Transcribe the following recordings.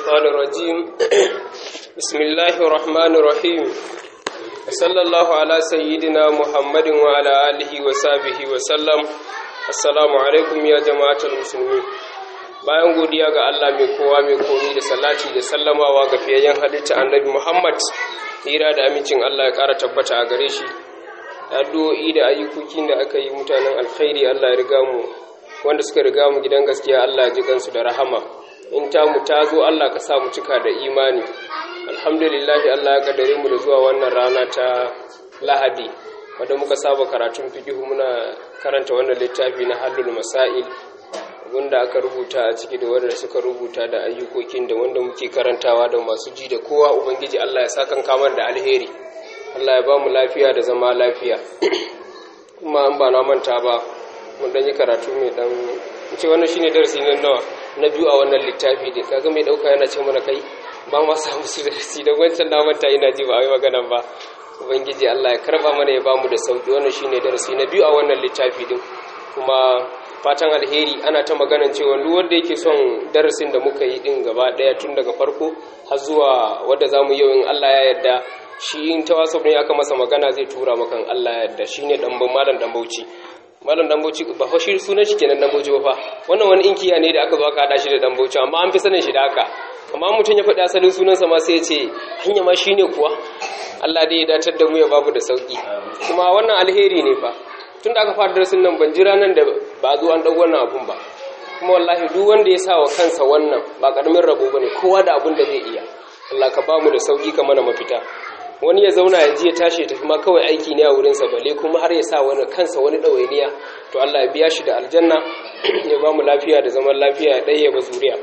الشيطان الرجيم بسم الله الرحمن الرحيم وصلى الله على سيدنا محمد وعلى آله وصحبه وسلم السلام عليكم يا جماعة المسلمين bayan godiya ga Allah mai kowa mai komi da salati da sallamawa ga fiyayyen halitta annabi Muhammad hira da amincin Allah ya ƙara tabbata a gare shi addu'o'i da ayyukokin da aka yi mutanen alkhairi Allah ya riga mu wanda suka riga mu gidan gaskiya Allah ya ji kansu da rahama in ta mu ta zo Allah ka sa mu cika da imani alhamdulillahi Allah ya kaddare mu da zuwa wannan rana ta Lahadi wanda muka saba karatun fiqh muna karanta wannan littafi na Halul Masail wanda aka rubuta a ciki da wanda suka rubuta da ayyukokin da wanda muke karantawa da masu ji da kowa ubangiji Allah ya saka kamar da alheri Allah ya ba mu lafiya da zama lafiya kuma an ba na manta ba mun dan yi karatu mai dan ce wannan shine darasi na nawa na biyu a wannan littafi da kaga mai dauka yana ce mana kai ba ma samu su darasi da wancan na manta ina ji ba a yi magana ba ubangiji Allah ya karba mana ya ba mu da sauki wannan shine darasi na biyu a wannan littafi din kuma fatan alheri ana ta maganan cewa duk wanda yake son darasin da muka yi din gaba daya tun daga farko har zuwa wanda zamu yau in Allah ya yarda shi in ta wasu ne aka masa magana zai tura maka Allah ya yarda shine dan malam dan Bauchi malam dan Bauchi ba fa shi sunan shi kenan dan Bauchi ba fa wannan wani inkiya ne da aka zo aka hada shi da dan Bauchi amma an fi sanin shi da haka amma mutum ya faɗi asalin sunansa ma sai ya ce hanya ma shine kuwa Allah dai ya datar da mu ya babu da sauki kuma wannan alheri ne fa tunda aka fara darasin nan ban jira nan da ba zo an dau wannan abun ba kuma wallahi duk wanda ya sa wa kansa wannan ba karamin rabo bane kowa da abun da zai iya Allah ka ba mu da sauki ka mana mafita wani ya zauna ya ji ya tashi ya tafi ma kawai aiki ne a wurinsa bale kuma har ya sa wani kansa wani ɗawainiya to Allah ya biya shi da aljanna ya ba mu lafiya da zaman lafiya ya ɗaya ba zuriya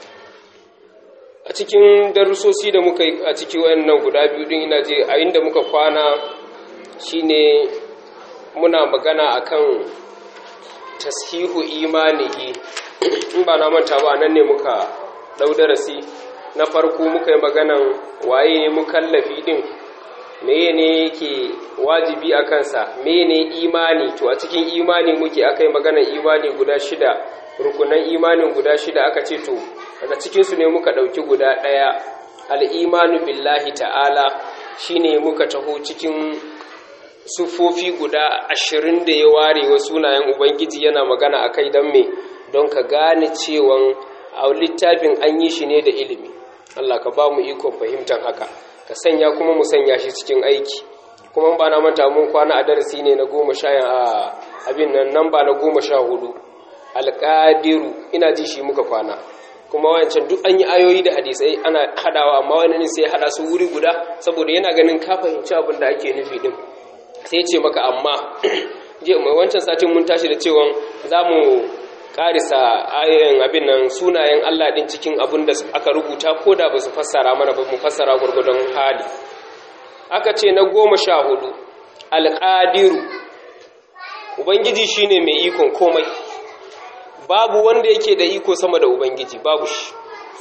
a cikin darussosi da muka yi a ciki wayannan guda biyu din ina je a inda muka kwana shine muna magana akan tashihu imanihi in ba na manta ba nan ne muka ɗau darasi na farko muka yi maganan waye ne mukallafi din meye ne yake wajibi a kansa meye ne imani to a cikin imani muke aka yi maganar imani guda shida rukunan imanin guda shida aka ce to daga cikinsu ne muka ɗauki guda ɗaya al'imanu billahi ta'ala shine muka taho cikin sufofi guda ashirin da ya ware wa sunayen ubangiji yana magana a kai don me don ka gane cewan a littafin an yi shi ne da ilimi Allah ka ba mu ikon fahimtar haka ka sanya kuma mu sanya shi cikin aiki kuma ba na manta mun kwana a darasi ne na goma sha a abin nan nan ba na goma sha hudu alƙadiru ina ji shi muka kwana kuma wancan duk an yi ayoyi da hadisai ana hadawa amma wani ne sai hada su wuri guda saboda yana ganin ka fahimci abin da ake nufi din sai ce maka amma je mai wancan satin mun tashi da cewa za mu karisa ayoyin abin nan sunayen Allah din cikin abin da aka rubuta ko da ba su fassara mana ba mu fassara gurgudun hali aka ce na goma sha hudu alƙadiru ubangiji shine mai ikon komai babu wanda yake da iko sama da ubangiji babu shi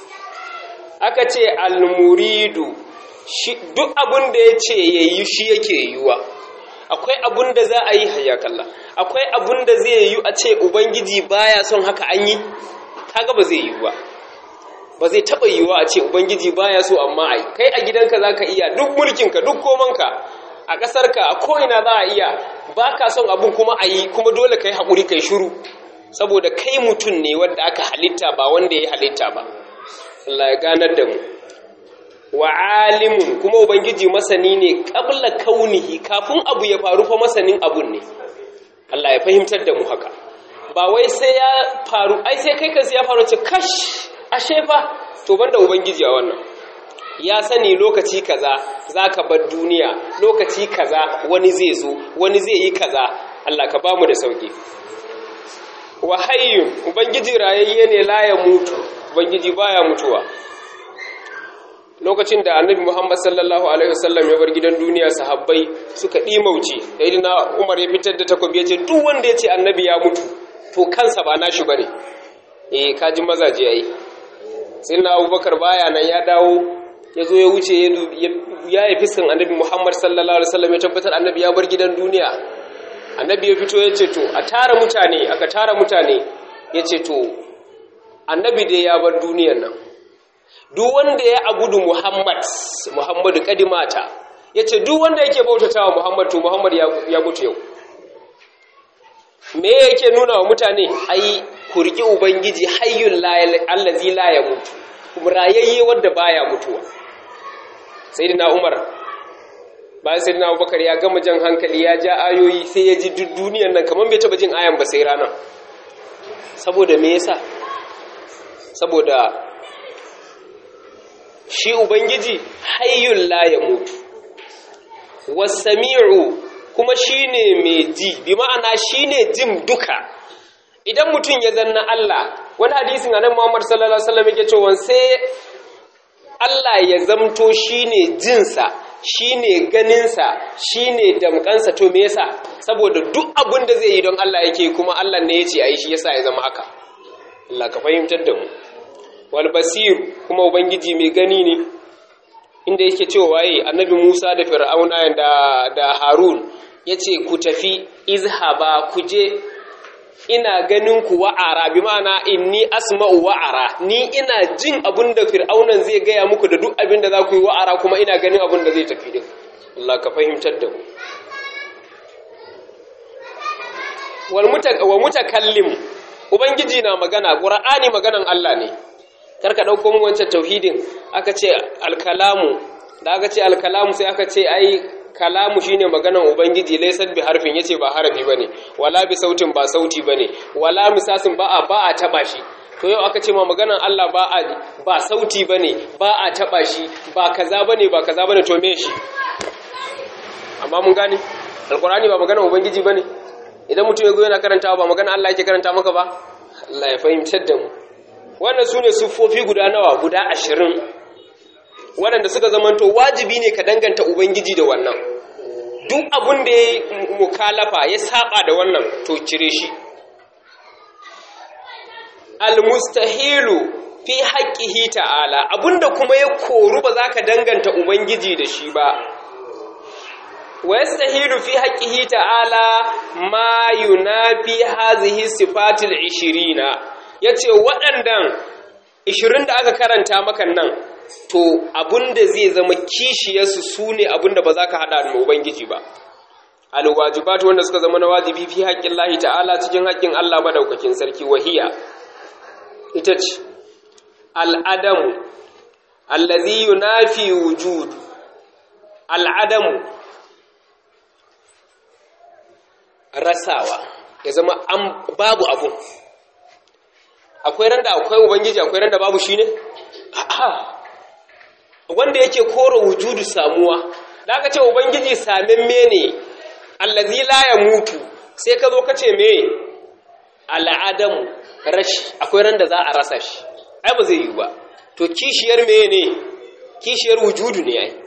aka ce almuridu duk abin da ya ce ya yi shi yake yiwuwa akwai abun da za a yi hayakalla akwai abun da zai yi a ce ubangiji baya son haka an yi kaga ba zai yi ba ba zai taba yiwa a ce ubangiji baya so amma ai kai a gidanka zaka iya duk mulkinka duk komanka a ƙasarka a ko'ina za a iya baka son abun kuma a yi kuma dole kai haƙuri kai shiru saboda kai mutum ne wanda aka halitta ba wanda ya halitta ba Allah ya ganar da mu wa alimun kuma ubangiji masani ne qabla kaunihi kafin abu ya faru fa masanin abun ne Allah ya fahimtar da mu haka ba wai sai ya faru ai sai kai kansu ya faru ce kash ashe fa to banda ubangiji a wannan ya sani lokaci kaza zaka bar duniya lokaci kaza wani zai zo wani zai yi kaza Allah ka bamu da sauki wa hayyun ubangiji rayayye ne la ya mutu ubangiji baya mutuwa lokacin da annabi Muhammad sallallahu alaihi wasallam ya bar gidan duniya sahabbai suka dimauce sayyidina Umar ya fitar da takobi ya ce duk wanda ya ce annabi ya mutu to kansa ba nashi bane eh kaji mazaje yayi sayyidina Abubakar baya nan ya dawo ya zo ya wuce ya yi fiskan annabi Muhammad sallallahu alaihi wasallam ya tabbatar annabi ya bar gidan duniya annabi ya fito ya ce to a tara mutane aka tara mutane ya ce to annabi dai ya bar duniyar nan duk wanda ya abudu Muhammad Muhammadu kadimata yace duk wanda yake bautatawa Muhammad to Muhammad ya mutu yau me yake nuna wa mutane ai ku riki ubangiji hayyul allazi la yamutu kuma rayayye wanda baya mutuwa sayyidina Umar bayan sayyidina Abubakar ya gama jan hankali ya ja ayoyi sai ya ji duk duniyar nan kaman bai taba jin ayan ba sai ranar saboda me yasa saboda shi ubangiji hayyul la yamutu was-sami'u kuma shine mai ji bi ma'ana shine jin duka idan mutum ya zanna Allah wani hadisin annabi Muhammad sallallahu alaihi wasallam yake cewa sai Allah ya zamto shine jinsa shine ganinsa shine damkansa to me yasa saboda duk abin da zai yi don Allah yake kuma Allah ne yace ayi shi yasa ya zama haka Allah ka fahimtar da mu wal basir kuma ubangiji mai gani ne inda yake cewa waye annabi Musa da Fir'auna da da Harun yace ku tafi izhaba ku je ina ganin ku wa'ara bi ma'ana inni asma'u wa'ara ni ina jin abin da fir'aunan zai gaya muku da duk abin da za ku yi wa'ara kuma ina ganin abin da zai tafi din Allah ka fahimtar da mu wa mutakallim ubangiji na magana qur'ani maganan Allah ne karka dauko mu wancan tauhidin aka ce alkalamu da aka ce alkalamu sai aka ce ai kalamu shine maganan ubangiji laysat bi harfin yace ba harafi bane wala bi sautin ba sauti bane wala misasin ba a ba a taba shi to yau aka ce ma maganan Allah ba a ba sauti bane ba a taba shi ba kaza bane ba kaza bane to me shi amma mun gane alqur'ani ba maganan ubangiji bane idan mutum ya go yana karantawa ba maganan Allah yake karanta maka ba Allah ya fahimtar da mu wannan sune sufofi guda nawa guda ashirin waɗanda suka zamanto wajibi ne ka danganta Ubangiji da wannan duk abin da ya mukalafa ya saba da wannan to cire shi almustahilu fi haqqihi ta'ala abinda kuma ya koru ba za ka danganta Ubangiji da shi ba wa yastahilu fi haqqihi ta'ala ma yunafi hazihi sifatil 20 yace waɗannan 20 da aka karanta maka nan to abinda zai zama kishiyarsu su ne abinda ba za ka haɗa da Ubangiji ba. Alwajibatu wanda suka zama na wajibi fi haƙƙin lahi ta'ala cikin haƙƙin Allah madaukakin sarki wahiya. Ita ce, al'adamu, allazi yunafi wujud, al'adamu, rasawa, ya zama an babu abu. Akwai randa akwai Ubangiji, akwai randa babu shi ne? A'a. wanda yake kora wujudu samuwa da aka ce ubangiji samin mene allazi la ya mutu sai ka zo ka ce me al'adamu rashi akwai ran da za a rasa shi ai ba zai yi ba to kishiyar mene kishiyar wujudu ne ai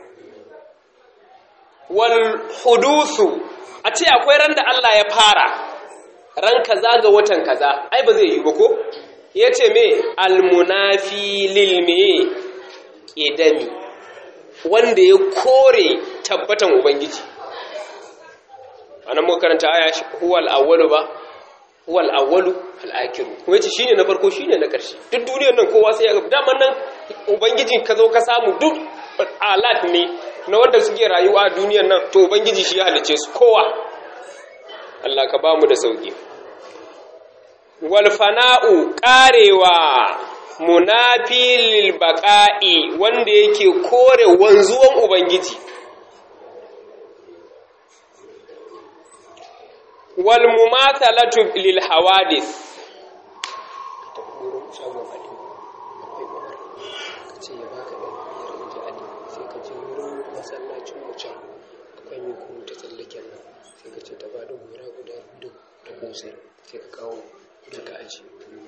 wal hudusu a ce akwai ran da Allah ya fara ran kaza ga watan kaza ai ba zai yi ba ko yace me almunafi lil me ƙedami wanda ya kore tabbatan Ubangiji. Anan muka karanta aya huwal awwalu ba, huwal awwalu al'akiru. Kuma yace shine na farko shine na ƙarshe. Duk duniyar nan kowa sai ya ga daman nan Ubangiji ka zo ka samu duk alat ne na wanda suke rayuwa a duniyar nan to Ubangiji shi ya halice su kowa. Allah ka ba mu da sauki. Wal fana'u ƙarewa munafi lil baqa'i wanda yake kore wanzuwan ubangiji wal mumathalatu lil hawadith sai ka kawo daga aji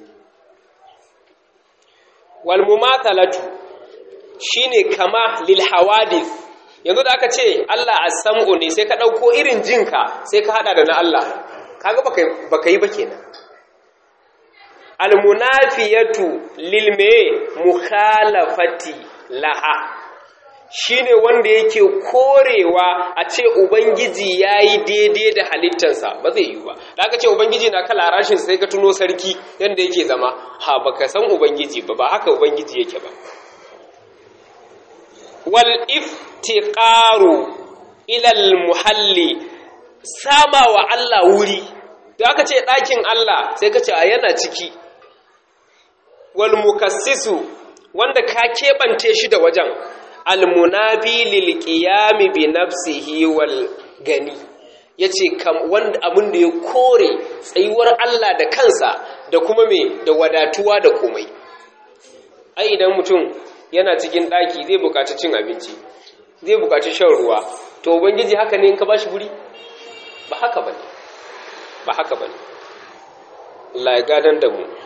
walmumathalatu shine kama lil hawadith yanzu da aka ce Allah as-sam'u ne sai ka dauko irin jinka sai ka hada da na Allah kaga baka baka yi ba kenan almunafiyatu lil me mukhalafati laha shine wanda yake korewa a ce ubangiji yayi daidai da halittarsa ba zai yi ba da aka ce ubangiji na kala rashin sai ka tuno sarki yanda yake zama ha baka san ubangiji ba ba haka ubangiji yake ba wal iftiqaru ila al muhalli sama wa Allah wuri da aka ce ɗakin Allah sai ka ce a yana ciki wal mukassisu wanda ka keɓance shi da wajen almunabi lil qiyami bi nafsihi wal gani yace kam wanda abin da ya kore tsayuwar Allah da kansa da kuma me da wadatuwa da komai ai idan mutum yana cikin ɗaki zai buƙaci cin abinci zai buƙaci shan ruwa to ubangiji haka ne in ka bashi guri ba haka bane ba haka bane Allah ya gadan da mu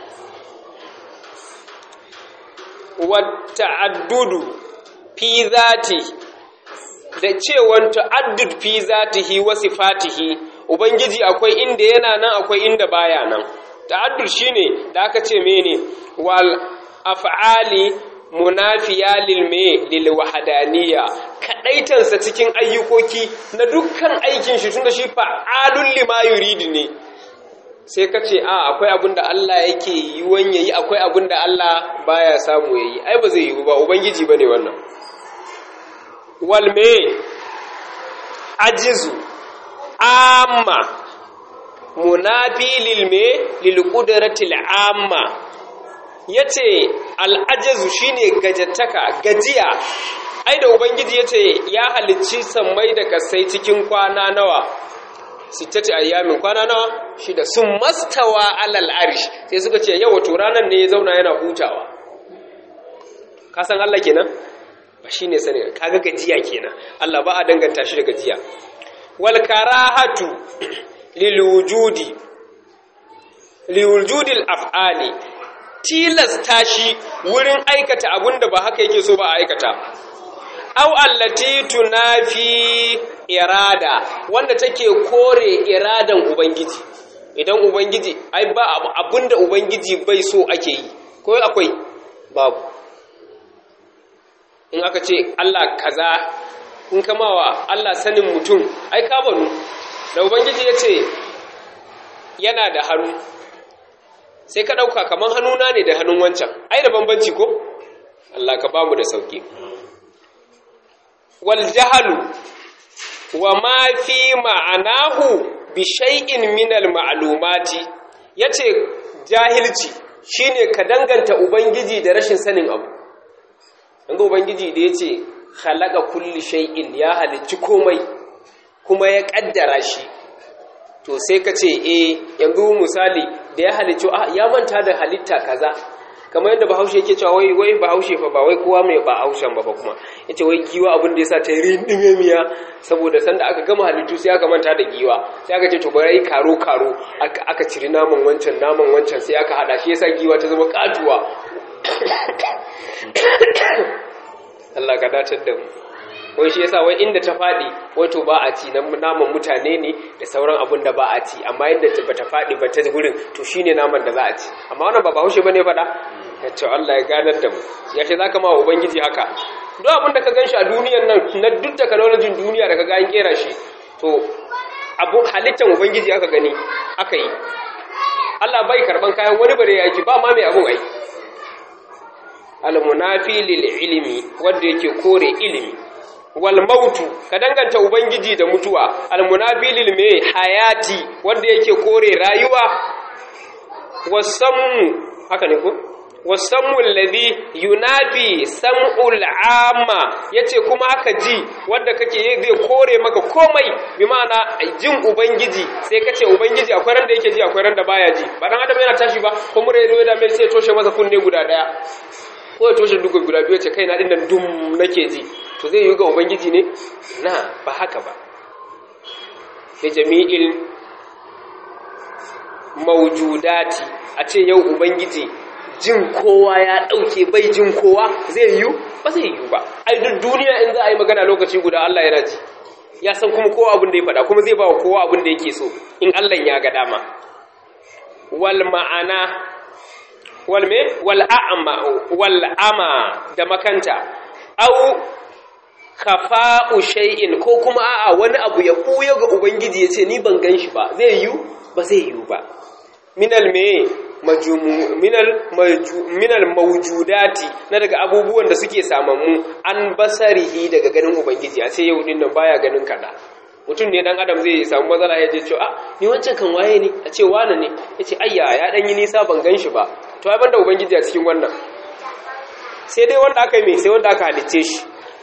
wata'addudu fi zati da cewan ta'addud fi zatihi wa sifatihi ubangiji akwai inda yana nan akwai inda baya nan ta'addud shine da aka ce mene wal af'ali munafiya lil me lil wahdaniyya kadaitansa cikin ayyukoki na dukkan aikin shi tunda shi fa'alul lima yuridu ne sai ka ce a akwai abin da Allah yake yi wanye yi akwai abin da Allah baya samu ya yi ai ba zai yi ba ubangiji ba ne wannan walme ajizu amma munafi lilme lilqudratil amma yace al'ajizu shine gajattaka gajiya ai da ubangiji yace ya halicci sammai da kasai cikin kwana nawa sittati ayyamin kwana nawa shida sun mastawa alal arsh sai suka ce yau wato ranar ne ya zauna yana hutawa ka san Allah kenan ba shine sani kaga gajiya kenan Allah ba a danganta shi da gajiya wal karahatu lil wujudi lil wujudi al af'ali tilasta shi wurin aikata abunda ba haka yake so ba a aikata aw allati tunafi irada wanda take kore iradan ubangiji idan ubangiji ai ba abinda ubangiji bai so ake yi ko akwai babu in aka ce Allah kaza in kamawa Allah sanin mutum ai ka banu da ubangiji ya ce yana da hannu sai ka ɗauka kamar hannuna ne da hannun wancan ai da bambanci ko Allah ka bamu da sauki wal jahalu wa ma fi ma'anahu bi shay'in min al ma'lumati yace jahilci shine ka danganta ubangiji da rashin sanin abu danga ubangiji da yace khalaqa kulli shay'in ya halicci komai kuma ya kaddara shi to sai ka ce eh yanzu misali da ya halicci ya manta da halitta kaza kamar yadda bahaushe yake cewa wai wai bahaushe fa ba wai kowa mai ba haushen ba fa kuma yace wai giwa abin da yasa ta yi rindime miya saboda sanda aka gama halittu sai aka manta da giwa sai aka ce to bari karo karo aka ciri naman wancan naman wancan sai aka hada shi yasa giwa ta zama katuwa Allah ka datar da mu wai shi yasa wai inda ta fadi wato ba a ci naman mutane ne da sauran abun da ba a ci amma inda ba ta fadi ba ta gurin to shine naman da za a ci amma wannan ba bahaushe bane fada ya ce Allah ya ganar da mu ya ce zaka ma ubangiji haka duk abin da ka ganshi a duniyar nan na duk technology duniya da ka ga an kera shi to abu halittar ubangiji aka gani aka yi Allah bai karban kayan wani bare yaki ba ma mai abun ai al-munafi lil ilmi wanda yake kore ilimi wal mautu ka danganta ubangiji da mutuwa al-munafi lil me hayati wanda yake kore rayuwa wasammu haka ne ko wasammu alladhi yunafi sam'ul amma yace kuma haka ji wanda kake zai kore maka komai bi ma'ana jin ubangiji sai kace ubangiji akwai ran da yake ji akwai ran da baya ji ba dan adam yana tashi ba ko mure ya da mai sai toshe masa kunne guda daya ko ya toshe duka guda biyu ce kaina din nan dum nake ji to zai yi ga ubangiji ne na ba haka ba da jami'il maujudati a ce yau ubangiji jin kowa ya ɗauke bai jin kowa zai yiwu ba zai yiwu ba ai duk duniya in za a yi magana lokaci guda Allah yana ji ya san kuma kowa abin da ya faɗa kuma zai ba wa kowa abin da yake so in Allah ya ga dama wal ma'ana wal me wal a'ma wal ama da makanta au khafa'u shay'in ko kuma a'a wani abu ya buya ga ubangiji yace ni ban gan shi ba zai yiwu ba zai yiwu ba minal me minal minal mawjudati na daga abubuwan da suke samammu an basarihi daga ganin ubangiji a ce yau din nan baya ganin kada mutum ne dan adam zai samu matsala ya je cewa ah ni wancan kan waye ne a ce wane ne ya ce ayya ya dan yi nisa ban gan shi ba to ai banda ubangiji a cikin wannan sai dai wanda aka yi mai sai wanda aka halicce shi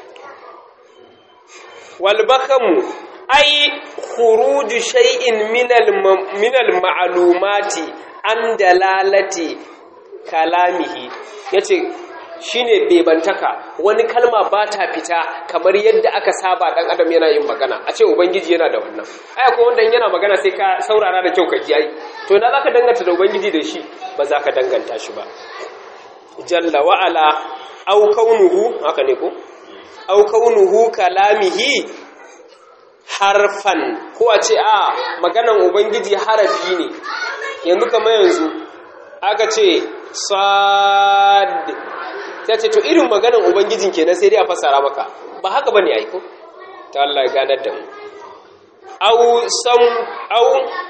wal bakamu ai khuruju shay'in minal minal ma'lumati an dalalati kalamihi yace shine bebantaka wani kalma ba ta fita kamar yadda aka saba dan adam yana yin magana a ce ubangiji yana da wannan ai ko wanda yana magana sai ka saurara da kyau ka ji ai to na zaka danganta da ubangiji da shi ba za ka danganta shi ba jalla wa ala au kaunuhu haka ne ko au kaunuhu kalamihi harfan ko a ce a maganan ubangiji harafi ne yanzu kamar yanzu aka ce sad ta ce to irin maganan ubangijin kenan sai dai a fassara maka ba haka bane aiko ta Allah ya ganar da mu au sam au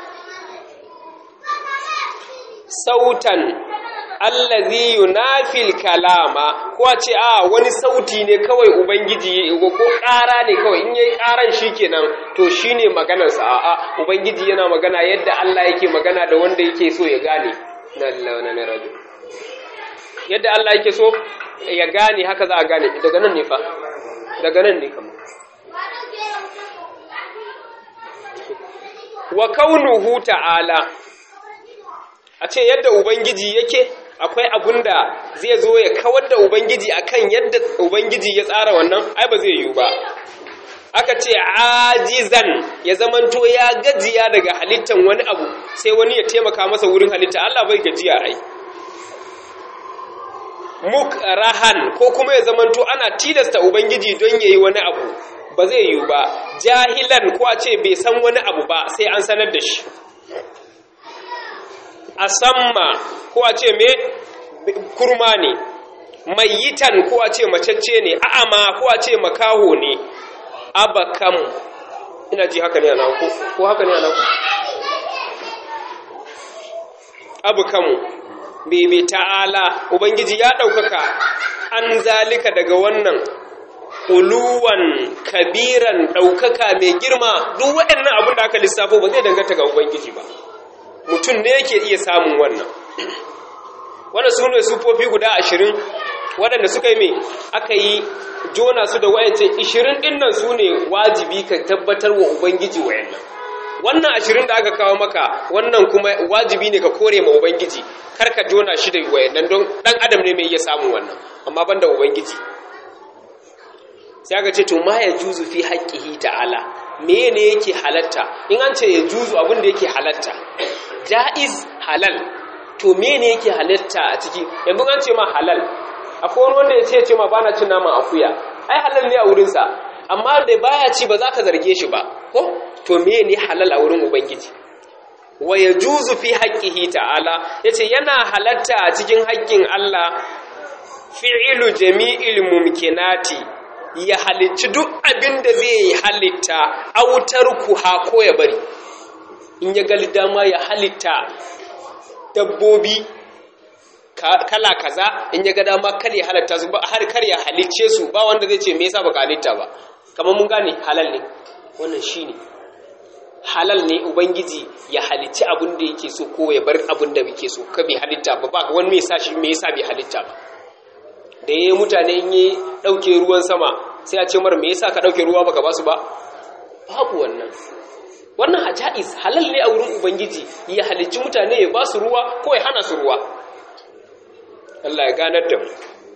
sautan allazi yunafil kalama ko a ce a wani sauti ne kawai ubangiji ko ƙara ne kawai in yayi ƙaran shikenan to shine maganar sa a'a ubangiji yana magana yadda Allah yake magana da wanda yake so ya gane na rajul yadda Allah yake so ya gane haka za a gane daga nan ne fa daga nan ne kamar wa kaunuhu ta'ala a ce yadda ubangiji yake akwai abun da zai zo ya kawar da ubangiji akan yadda ubangiji ya tsara wannan ai ba zai yiwu ba aka ce ajizan ya zamanto ya gajiya daga halittan wani abu sai wani ya taimaka masa wurin halitta Allah bai gajiya ai mukrahan ko kuma ya zamanto ana tilasta ubangiji don yayi wani abu ba zai yiwu ba jahilan ko a ce bai san wani abu ba sai an sanar da shi asamma ko a ce me kurma ne mayitan ko a ce macacce ne a'ama ko a ce makaho ne abakam ina ji haka ne a ku ko haka ne a ku abakam bebe ta'ala ubangiji ya ɗaukaka an zalika daga wannan uluwan kabiran ɗaukaka mai girma duk waɗannan abin da aka lissafo ba zai danganta ga ubangiji ba mutum ne yake iya samun wannan wanda su ne sufofi guda ashirin waɗanda suka yi mai aka yi jona su da wayancin ishirin ɗinnan su ne wajibi ka tabbatar wa ubangiji wayannan wannan ashirin da aka kawo maka wannan kuma wajibi ne ka kore ma ubangiji kar ka jona shi da wayannan don ɗan adam ne mai iya samun wannan amma ban da ubangiji sai aka ce to ma ya juzu fi haƙƙihi ta'ala me ne yake halatta in an ce ya juzu abin da yake halatta ja'iz halal to me ne yake halatta a ciki yanzu an ce ma halal akwai wani wanda ya ce ce ma bana cin naman akuya ai halal ne a wurinsa amma da baya ci ba za ka zarge shi ba ko to me ne halal a wurin ubangiji wa ya juzu fi haƙƙihi ta'ala ya ce yana halatta a cikin haƙƙin Allah fi'ilu jami'il mumkinati ya halicci duk abin da zai yi halitta autar kuha ko ya bari in ya gali dama ya halitta dabbobi kala kaza in ya ga dama kar ya halatta su har kar ya halicce su ba wanda zai ce me yasa baka halitta ba kamar mun gane halal ne wannan shine halal ne ubangiji ya halicci abin da yake so ko ya bar abin da yake so ka bai halitta ba ba wani me yasa shi me yasa bai halitta ba da yayi mutane in yi dauke ruwan sama sai a ce mar me yasa ka dauke ruwa baka basu ba babu wannan wannan hajaiz halal ne a wurin ubangiji ya halicci mutane ya basu ruwa ko ya hana su ruwa Allah ya ganar da mu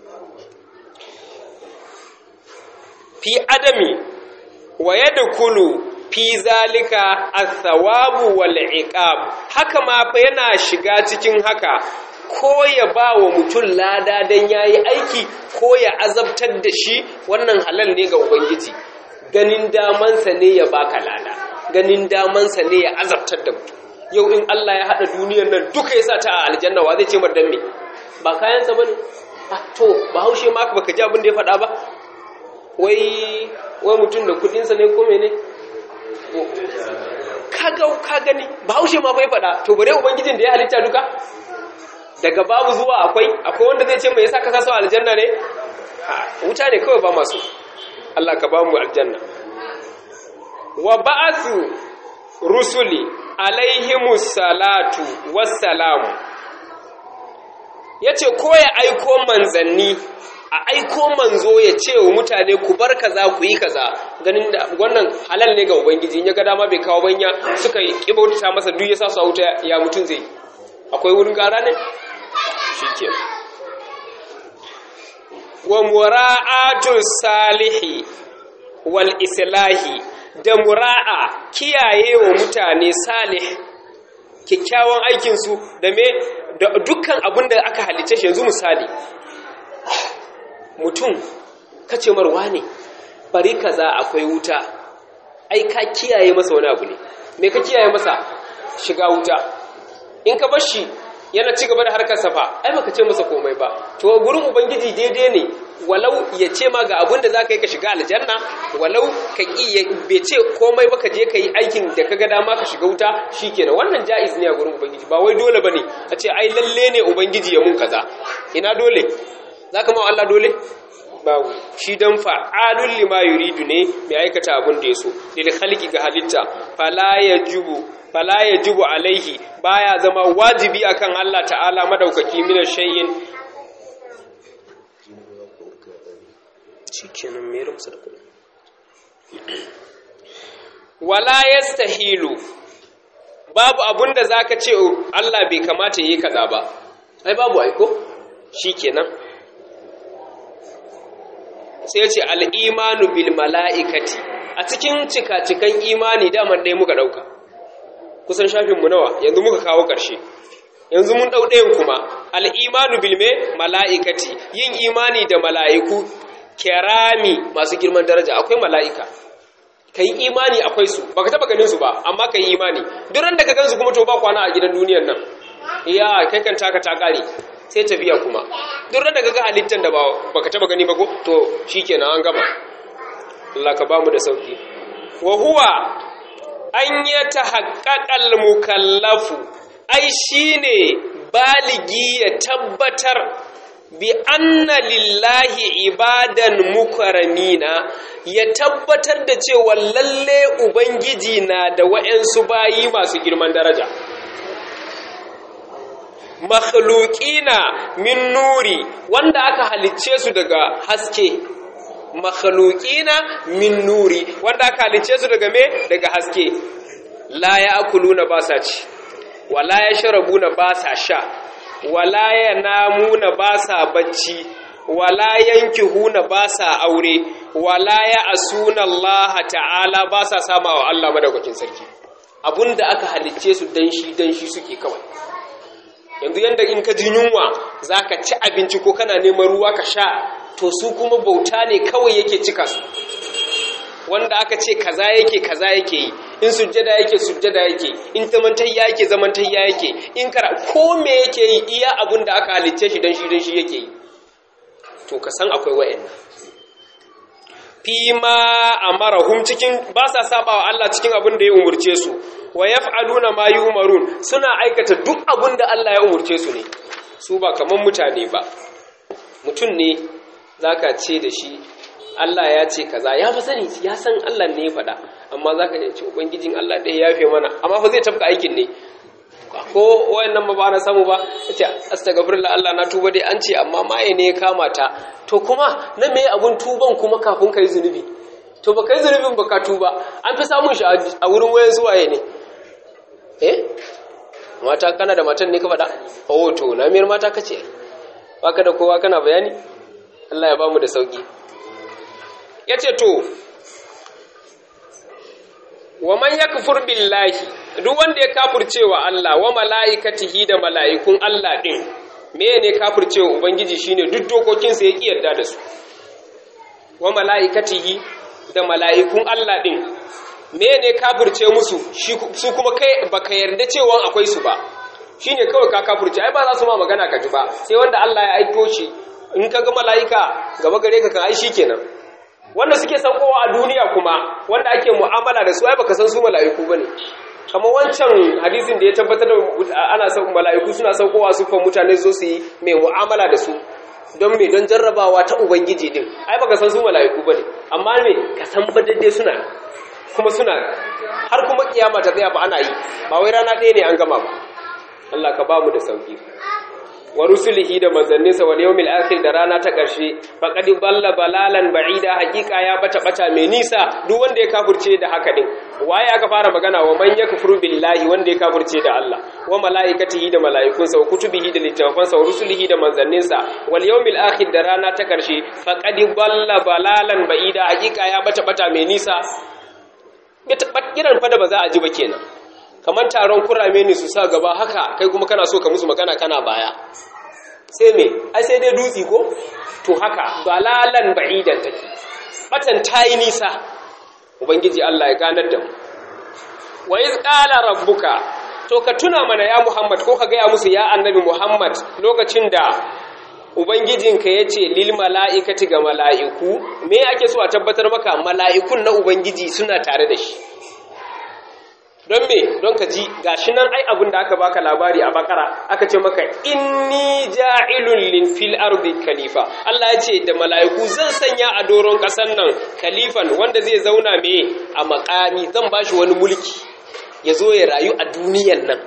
fi adami wa yadkhulu fi zalika athawabu wal iqab haka ma fa yana shiga cikin haka ko ya ba wa mutum lada dan yayi aiki ko ya azabtar da shi wannan halal ne ga ubangiji ganin damansa ne ya baka lada ganin damansa ne ya azabtar da mutum yau in Allah ya hada duniyar nan duka ya sa ta a aljanna wa zai ce mar dan me ba kayansa bane to ba haushe ma baka ji abin da ya faɗa ba wai wai mutum da kudinsa ne ko mene kaga ka gani bahaushe ma bai faɗa to bare ubangijin da ya halitta duka daga babu zuwa akwai akwai wanda zai ce mai yasa ka sa aljanna ne wuta ne kawai ba masu Allah ka ba mu aljanna wa ba'athu rusuli alaihimus salatu wassalamu yace ko ya aiko manzanni a aiko manzo ya ce wa mutane ku bar kaza ku yi kaza ganin da wannan halal ne ga ubangiji in ya ga dama bai kawo banya suka yi kibauta masa duk ya sa su a wuta ya mutun zai akwai wurin gara ne shikenan wa mura'atul salihi wal islahi da mura'a kiyaye wa mutane salih kyakkyawan aikinsu da me da dukkan abin da aka halice shi yanzu misali mutum kace marwa ne bari kaza akwai wuta ai ka kiyaye masa wani abu ne me ka kiyaye masa shiga wuta in ka bar shi yana ci gaba da harkar safa ai baka ce masa komai ba to gurin ubangiji daidai ne walau ya ce ma ga abin da zaka yi ka shiga aljanna walau ka ki bai ce komai ba ka je ka yi aikin da ka ga dama ka shiga wuta shikenan wannan jaiz ne a gurin ubangiji ba wai dole bane a ce ai lalle ne ubangiji ya mun kaza ina dole zaka ma Allah dole babu shi dan fa'alul lima yuridu ne mai aikata abin da ya so lil khalqi ga halitta fala yajibu fala yajibu alaihi baya zama wajibi akan Allah ta'ala madaukaki min shay'in shikenan me rumsa da kudi wala yastahilu babu abunda zaka ce Allah bai kamata yayi kaza ba ai babu aiko shikenan sai ce al-imanu bil mala'ikati a cikin cika-cikan imani daman ɗaya muka ɗauka kusan shafinmu nawa yanzu muka kawo ƙarshe yanzu mun ɗau ɗayan kuma al'imanu bilme mala'ikati yin imani da mala'iku kerami masu girman daraja akwai mala'ika ka yi imani akwai su ba ka taɓa ganin su ba amma ka yi imani duran da ka gansu kuma to ba kwana a gidan duniyan nan iya kai kan taka ta ƙare sai tafiya kuma duran da ka ga halittar da ba ka taɓa gani ba ko to shi kenan an gama Allah ka ba mu da sauki wa huwa an ya ta haƙaƙal mukallafu ai shi ne baligi ya tabbatar bi anna lillahi ibadan mukaramina ya tabbatar da cewa lalle ubangiji na da wa'yansu bayi masu girman daraja makhluqina min nuri wanda aka halicce su daga haske makhluqina min nuri wanda aka halice su daga me daga haske la ya'kuluna ba sa ci wala yashrabuna ba sa sha wala yanamuna ba sa bacci wala yankihuna ba sa aure wala ya'suna Allah ta'ala ba sa sama wa Allah madaukakin sarki abunda aka halice su dan shi dan shi suke kawai yanzu yanda in ka ji yunwa zaka ci abinci ko kana neman ruwa ka sha to su kuma bauta ne kawai yake cika su wanda aka ce kaza yake kaza yake yi in sujjada yake sujjada yake in zamantayya yake zamantayya yake in kara ko me yake yi iya abin da aka halicce shi dan shi dan shi yake yi to ka san akwai wayannan fi ma amarahum cikin ba sa saba wa Allah cikin abin da ya umurce su wa yaf'aluna ma yu'marun suna aikata duk abin da Allah ya umurce su ne su ba kaman mutane ba mutum ne zaka ce da shi Allah ya ce kaza ya fa sani ya san Allah ne ya faɗa amma zaka ce ubangijin Allah ɗaya ya fi mana amma fa zai tafka aikin ne ko wayannan ba ba na samu ba yace astaghfirullah Allah na tuba dai an ce amma maye ne ya kama ta to kuma na me abun tuban kuma kafin kai zunubi to ba kai zunubin ba ka tuba an fi samun shi a wurin wayan zuwaye ne eh mata kana da matan ne ka faɗa oh to na miyar mata kace baka da kowa kana bayani Allah ya bamu da sauki yace to wa man yakfur billahi duk wanda ya kafircewa Allah wa mala'ikatihi da mala'ikun Allah din mene kafircewa ubangiji shine duk dokokin sa yake yarda da su wa mala'ikatihi da mala'ikun Allah din mene kafirce musu su kuma kai baka yarda cewa akwai su ba shine kawai ka kafirce ai ba za su ma magana ka ji ba sai wanda Allah ya aiko shi in ka ga mala'ika gaba gare ka kan ai shikenan wanda suke saukowa a duniya kuma wanda ake mu'amala da su ai baka san su mala'iku bane kamar wancan hadisin da ya tabbatar da ana sauƙin mala'iku suna saukowa su fan mutane zo su yi mai mu'amala da su don me don jarrabawa ta ubangiji din ai baka san su mala'iku bane amma me ka san badadde suna kuma suna har kuma kiyama ta tsaya ba ana yi ba wai rana ɗaya ne an gama ba Allah ka bamu da sauki wa rusulihi da manzanninsa wal yawmil akhir da rana ta ƙarshe faqad balla balalan ba'ida haqiqa ya bata bata mai nisa duk wanda ya kafirce da haka din waye aka fara magana wa man yakfuru billahi wanda ya kafirce da Allah wa malaikatihi da malaikunsa wa kutubihi da littafansa wa rusulihi da manzanninsa wal yawmil akhir da rana ta ƙarshe faqad balla balalan ba'ida haqiqa ya bata bata mai nisa kiran fa da ba za a ji ba kenan kamar taron kurame ne su sa gaba haka kai kuma kana so ka musu magana kana baya sai me ai sai dai dutsi ko to haka balalan ba'idan take batan tayi nisa ubangiji Allah ya ganar da mu wa iz qala rabbuka to ka tuna mana ya Muhammad ko ka ga ya musu ya annabi Muhammad lokacin da ubangijinka yace lil mala'ikati ga mala'iku me ake so a tabbatar maka mala'ikun na ubangiji suna tare da shi don me don ka ji gashi nan ai abin da aka baka labari a bakara aka ce maka inni ja'ilun lin fil ardi khalifa Allah ya ce da mala'iku zan sanya a doron kasan nan khalifan wanda zai zauna me a makami zan bashi wani mulki ya zo ya rayu a duniyan nan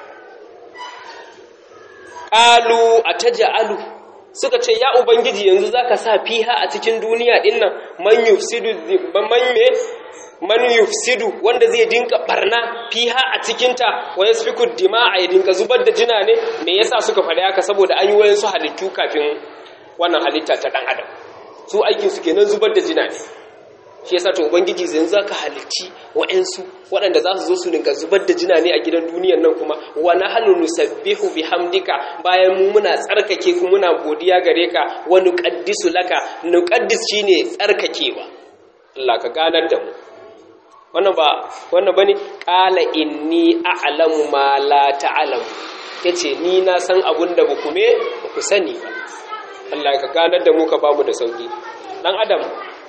qalu ataj'alu suka ce ya ubangiji yanzu zaka sa fiha a cikin duniya din nan man yufsidu man me man yufsidu wanda zai dinka barna fiha a cikinta wa yasfiku dima'a ya dinka zubar da jina ne me yasa suka faɗa haka saboda an yi wayan su halittu kafin wannan halitta ta dan adam su aikin su kenan zubar da jina ne shi yasa to ubangiji zan zaka halitti wa'ansu waɗanda za su zo su dinga zubar da jina ne a gidan duniyar nan kuma wa nahnu nusabbihu bihamdika bayan mu muna tsarkake ku muna godiya gare ka wa nuqaddisu laka nuqaddis shine tsarkakewa Allah ka ganar da mu wannan ba wannan bane qala inni a'lamu ma la ta'lamu yace ni na san abun da baku me baku sani ba Allah ka ganar da mu ka bamu da sauki dan adam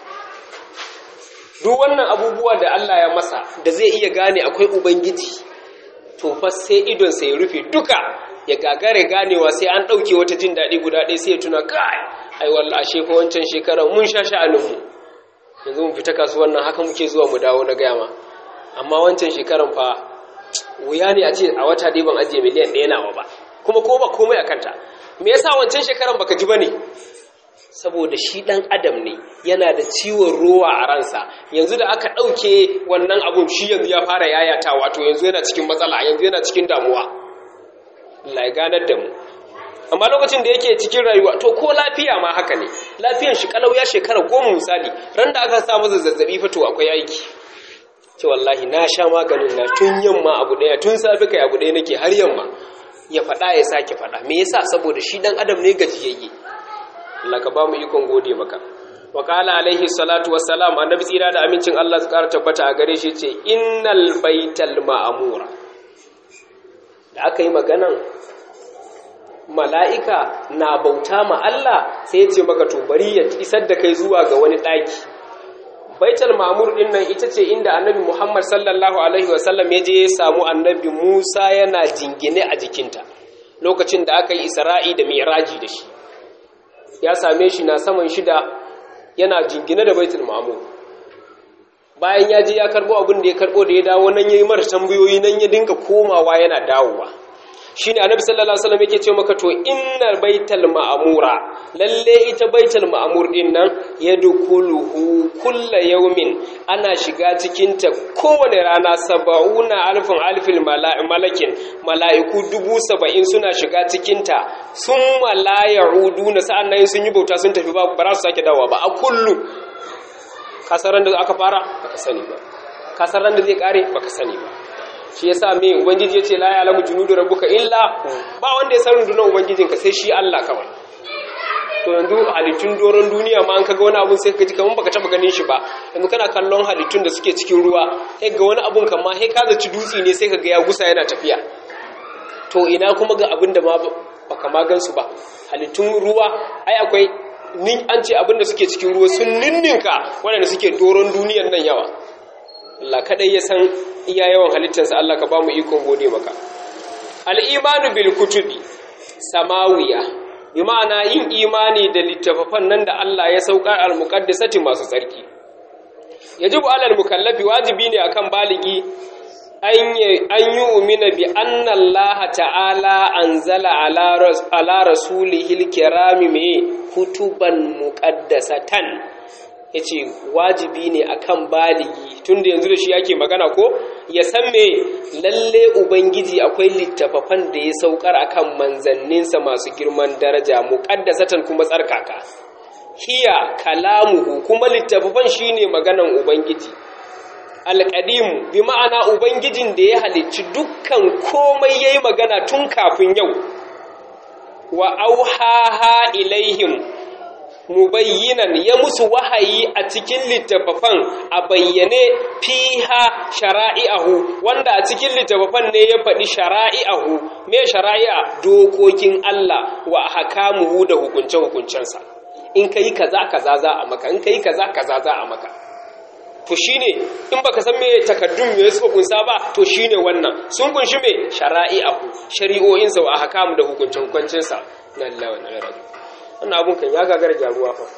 duk wannan abubuwa da Allah ya masa da zai iya gane akwai ubangiji to fa sai idon sa ya rufe duka ya gagare ganewa sai an dauke wata jin dadi guda ɗaya sai ya tuna kai ai wallahi shefa wancan shekarar mun sha sha'anin mu yanzu mu fita kasuwan nan haka muke zuwa mu dawo na gaya ma amma wancan shekaran fa wuya ne a ce a wata dai ban ajiye miliyan ɗaya nawa ba kuma ko ba komai a kanta me yasa wancan shekaran baka ji ba ne saboda shi ɗan adam ne yana da ciwon ruwa a ransa yanzu da aka ɗauke wannan abun shi yanzu ya fara yayata wato yanzu yana cikin matsala yanzu yana cikin damuwa Allah ya ganar da mu amma lokacin da yake cikin rayuwa to ko lafiya ma haka ne lafiyan shi kalau ya shekara goma misali ran da aka samu zazzabi fa to akwai aiki ce wallahi na sha maganin na tun yamma abu daya tun safi kai abu daya nake har yamma ya faɗa ya sake faɗa me yasa saboda shi dan adam ne gajiyayye Allah ka ba mu ikon gode maka wa qala alaihi salatu wassalam annabi tsira da amincin Allah su ƙara tabbata a gare shi ce innal baital ma'mura da aka yi maganan mala'ika na bauta ma Allah sai ya ce maka to bari ya isar da kai zuwa ga wani ɗaki. Baital Mamur ɗin nan ita ce inda annabi Muhammad sallallahu Alaihi wasallam ya je ya samu annabi Musa yana jingine a jikinta lokacin da aka yi Isra'i da Miraji da shi. Ya same shi na saman shida yana jingine da Baitul Mamur. Bayan ya je ya karɓo abin da ya karɓo da ya dawo nan ya yi mara tambayoyi nan ya dinga komawa yana dawowa. shine annabi sallallahu alaihi wasallam yake ce maka to innal baital ma'mura lalle ita baital ma'mur din nan yadkhuluhu kullu yawmin ana shiga cikin ta kowane rana sab'una alfin alfil malakin mala'iku dubu saba'in suna shiga cikin ta summa la ya'uduna sa'annan sun yi bauta sun tafi ba ba su sake dawowa ba a kullu kasaran da aka fara baka sani ba kasaran da zai kare baka sani ba shi yasa me ubangiji yace la ya'lamu junudu rabbuka illa ba wanda ya san rundunar ubangijinka sai shi Allah kawai to yanzu halittun doron duniya ma an kaga wani abun sai ka ji kaman baka taba ganin shi ba yanzu kana kallon halittun da suke cikin ruwa sai ga wani abun kan ma sai ka zaci dutse ne sai ka ga ya gusa yana tafiya to ina kuma ga abin da ma baka ma gansu ba halittun ruwa ai akwai nin an ce abin da suke cikin ruwa sun ninninka waɗanda suke doron duniyan nan yawa Allah kadai ya san iya yawan halittarsa Allah ka ba mu ikon gode maka al-imanu bil kutubi samawiya bi ma'ana yin imani da littafafan nan da Allah ya saukar al-muqaddasati masu tsarki yajibu alal mukallafi wajibi ne akan baligi an yi umina bi anna Allah ta'ala anzala ala rasulihil kirami mai kutuban muqaddasatan yace wajibi ne akan baligi tunda yanzu da shi yake magana ko ya san me lalle ubangiji akwai littafafan da ya saukar akan manzanninsa masu girman daraja muqaddasatan kuma tsarkaka hiya kalamuhu kuma littafafan shine maganan ubangiji alƙadimu bi ma'ana ubangijin da ya halicci dukkan komai yayi magana tun kafin yau wa auhaha ilaihim mubayyinan ya musu wahayi a cikin littafafan a bayyane fiha shara'i'ahu wanda a cikin littafafan ne ya faɗi shara'i'ahu me shara'i'a dokokin Allah wa hakamuhu da hukunce-hukuncensa in kai kaza kaza za a maka in kai kaza kaza za a maka to shine in baka san me takaddun me suka kunsa ba to shine wannan sun kunshi me shara'i'ahu shari'o'in sa wa ahkam da hukuncin hukuncin sa lallahi wa inna wannan abun kan ya gagara jaruwa fa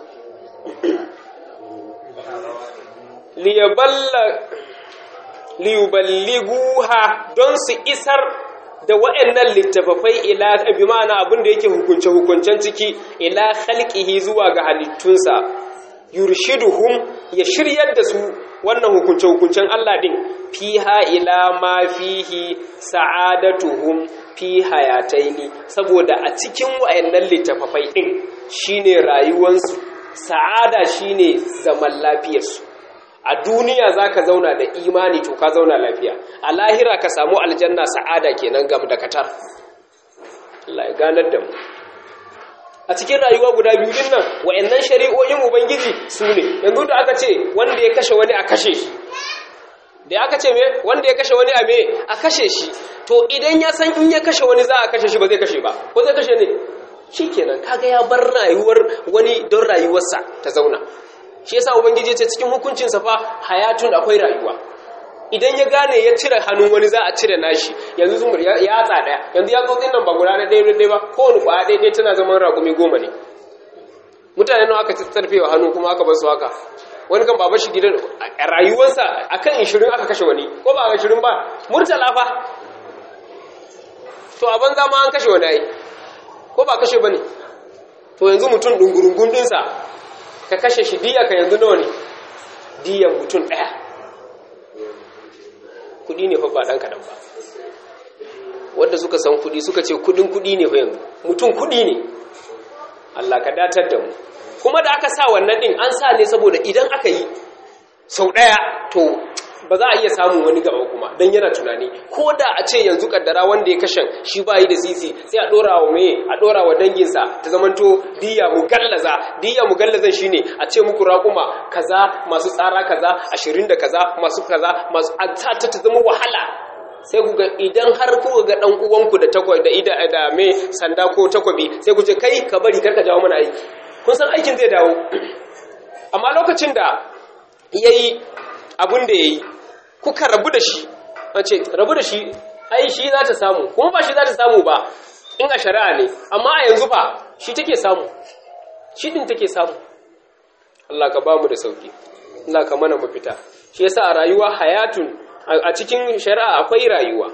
liyaballa liyuballighuha don su isar da wa'annan littafafai ila bi ma'ana abin da yake hukunce hukuncen ciki ila khalqihi zuwa ga halittunsa yurshiduhum ya shiryar da su wannan hukunce-hukuncen Allah din fiha ila ma fihi sa'adatuhum fi hayataini saboda a cikin wayannan littafafai din shine rayuwansu sa'ada shine zaman lafiyarsu a duniya zaka zauna da imani to ka zauna lafiya a lahira ka samu aljanna sa'ada kenan gam da katar Allah ya ganar da mu a cikin rayuwa guda biyu din nan wayannan shari'o'in ubangiji su ne yanzu da aka ce wanda ya kashe wani a kashe shi da aka ce me wanda ya kashe wani a me a kashe shi to idan ya san in ya kashe wani za a kashe shi ba zai kashe ba ko zai kashe ne shikenan kaga ya bar rayuwar wani don rayuwarsa ta zauna shi yasa ubangiji ce cikin hukuncin sa fa hayatun akwai rayuwa idan ya gane ya cire hannun wani za a cire nashi yanzu zumur ya yatsa daya yanzu ya tsotsin nan ba guda na ɗaya ɗaya ba kowane kwaya ɗaya ɗaya tana zaman ragumi goma ne mutane nawa aka tsarfe wa hannu kuma aka bar su haka wani kan baba shi gidan a rayuwarsa akan ishirin aka kashe wani ko ba ishirin ba murtala fa to a banza ma an kashe wani ai ko ba kashe ba ne to yanzu mutum ɗungurungun ɗinsa ka kashe shi diya ka yanzu nawa ne diyan mutum ɗaya kudi ne fa ba dan kadan ba wanda suka san kudi suka ce kudin kudi ne fa yanzu mutum kudi ne Allah ka datar da mu kuma da aka sa wannan din an sa ne saboda idan aka yi sau daya to ba za a iya samun wani gaba kuma dan yana tunani ko da a ce yanzu kaddara wanda ya kashe shi bayi da sisi sai a dora wa meye a dora wa danginsa ta zamanto diya mugallaza diya mugallazan shine a ce muku raƙuma kaza masu tsara kaza ashirin da kaza masu kaza masu a ta ta zama wahala sai ku ga idan har ku ga dan uwanku da takwa da ida da me sanda ko takwabi sai ku ce kai ka bari karka jawo mana aiki kun san aikin zai dawo amma lokacin da yayi abun da yayi kuka rabu da shi an ce rabu da shi ai shi za ta samu kuma ba shi za ta samu ba in a shari'a ne amma a yanzu ba shi take samu shi din take samu Allah ka bamu da sauki Allah ka mana mafita shi yasa a rayuwa hayatun a cikin shari'a akwai rayuwa